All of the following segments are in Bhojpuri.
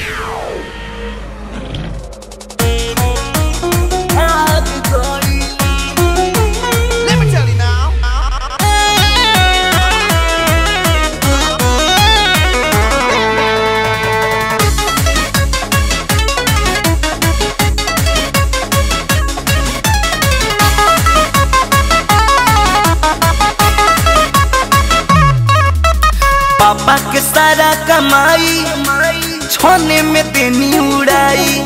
Let me tell you now. पापा के सारा कमाई छोने में तेनी उड़ाई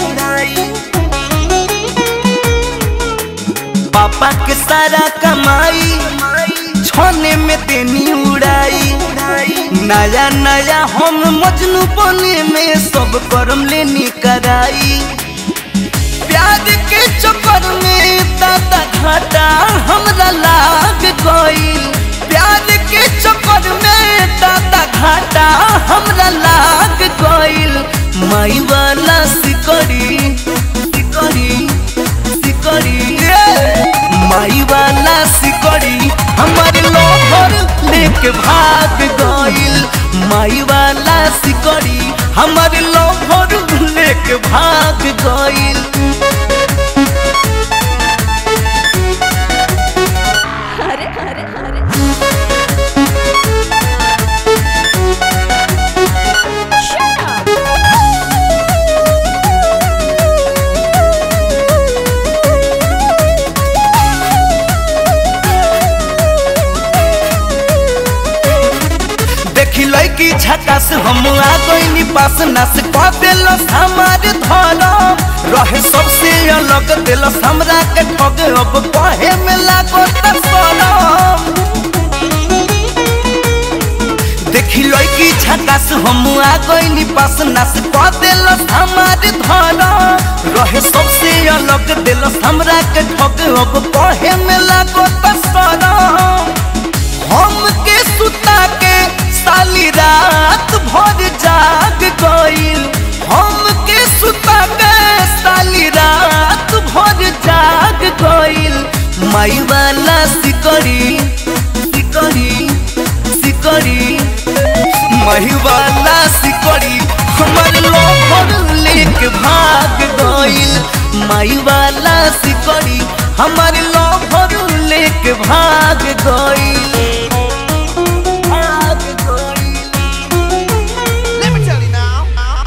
पापा के सारा कमाई छोने में तेनी उड़ाई नया नया हम मजनू बने में सब करम लेनी कराई प्यार के चक्कर में दादा घाटा हमरा लाग गई प्यार के चक्कर में दादा घाटा हमरा लाग गईल माई वाला सिकड़ी सिकड़ी सिकड़ी माई वाला सिकड़ी हमारे लोहर लेके भाग गईल माई वाला सिकड़ी हमारे लोहर लेके भाग गईल अरे अरे अरे Shut up! देखी लड़की झकास हम आ गईनी पास नास कह दिलस हमार धरम रहे सबसे अलग दिलस हमरा के ठग अब कहे में लागो त शरम देखी लड़की झकास हम आ गईनी पास नास कह दिलस हमार धरम रहे सबसे अलग दिलस हमरा के ठग अब कहे में लागो त शरम हम के सुता के साली रात भर जाग गईल हम के सुता के साली रात भर जाग गईल माई वाला सिकड़ी सिकड़ी सिकड़ी माई वाला सिकड़ी हमर लोभर लेके भाग गईल माई वाला सिकड़ी हमर लोभर लेके भाग गईल भाग गईल Let me tell you now.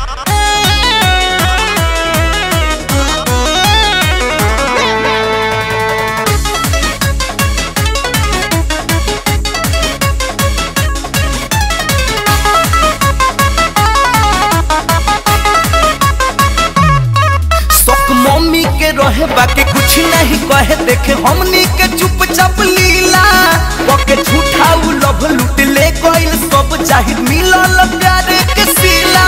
शौक मम्मी के रहे बाकी कुछ नहीं कहे देखे हमनी के चुपचाप लीला पके झूठा उ लभ लूट ले गइल सब चाहिए मिलल प्यार के सिला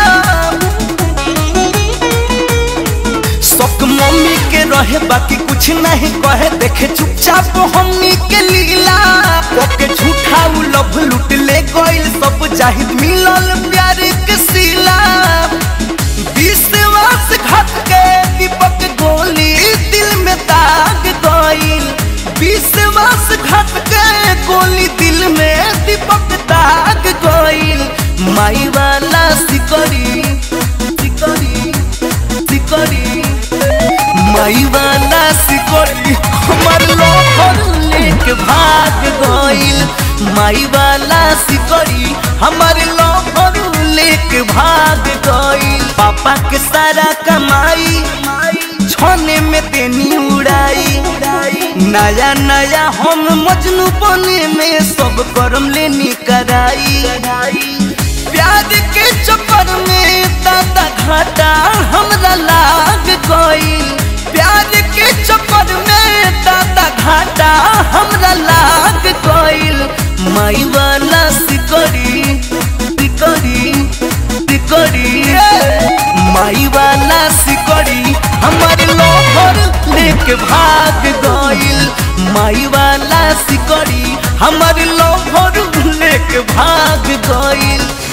शौक मम्मी के रहे बाकी कुछ नहीं कहे देखे चुपचाप हमनी के लीला पके झूठा उ लभ लूट ले गइल सब चाहिए मिलल प्यार के सिला विश्वास घट के दीपक गोली दिल में दाग गईल विश्वास घट के गोली दिल में दीपक दाग गईल माई वाला सिकड़ी सिकड़ी सिकड़ी माई वाला सिकड़ी हमर लोहर लेके भाग गईल माई वाला सिकड़ी हमर लोहर लेके भाग गईल पापा के सारा कमाई छोने में तेनी उड़ाई नया नया हम मजनू बने में सब करम लेनी कराई प्यार के चक्कर में दादा घाटा हमरा लाग गई प्यार के चक्कर में दादा घाटा हमरा लाग गईल माई वाला सिकड़ी सिकड़ी सिकड़ी माई वाला सिकड़ी हमारे लोहर लेके भाग गईल माई वाला सिकड़ी हमारे लोहर लेके भाग गईल